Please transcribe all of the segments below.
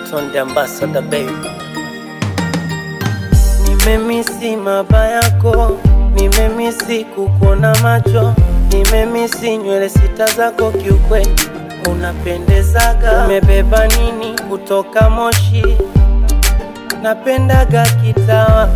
Ton the ambassador baby. Nimemisi maba yako, nimemisi kukuona macho, nimemisi nywele sita zako, kiukweli unapendezaga. Umebeba nini kutoka Moshi? Napendaga kitawa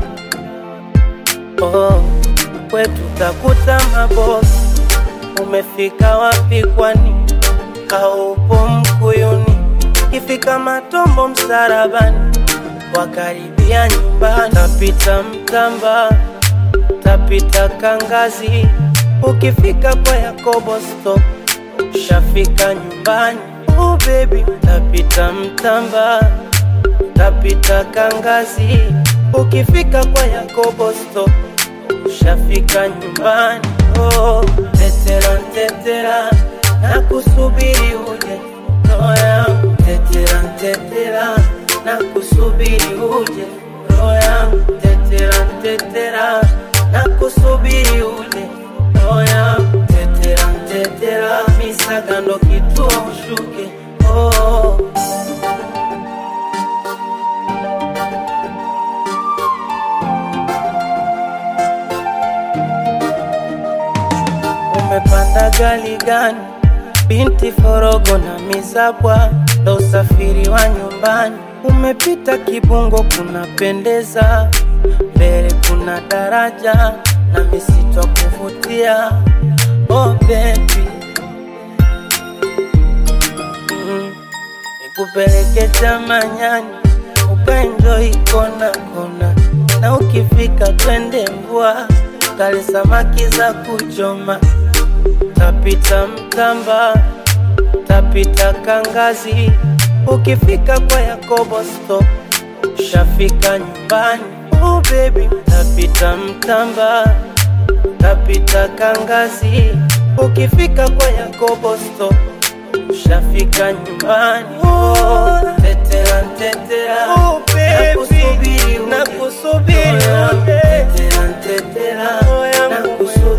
oh, kwetu takuta mabosi. Umefika wapi kwani? Kaupo Mkuyuni, kifika Matombo msarabani, wakaribia nyumbani. Tapita Mtamba, tapita Kangazi, ukifika kwa Yakobo stop, ushafika nyumbani. Oh baby, tapita Mtamba, tapita Kangazi, ukifika kwa Yakobo stop, ushafika nyumbani. Oh, tetera tetera, nakusubiri uje roho yangu. Tetera tetera, nakusubiri uje roho yangu. Tetera tetera, nakusubiri uje roho yangu. Tetera tetera, misaga ndo kituo ushuke. Oh, umepanda gari gani? Binti Forogo na Mizabwa, ndo usafiri wa nyumbani. Umepita Kibungo, kunapendeza, mbele kuna daraja na misitu ya kuvutia. Oh baby, mm, nikupeleke Chamanyani ukaenjoy kona kona, na ukifika twende Mvua kale samaki za kuchoma tapita Mtamba, tapita Kangazi, ukifika kwa Yakobo stop, ushafika nyumbani. Oh baby, tapita Mtamba, tapita Kangazi, ukifika kwa Yakobo stop, ushafika nyumbani. Oh, tetera tetera, Oh, baby, nakusubiri uje. nakusubiri Oh, uje. tetera tetera, Oh, yangu nakusubiri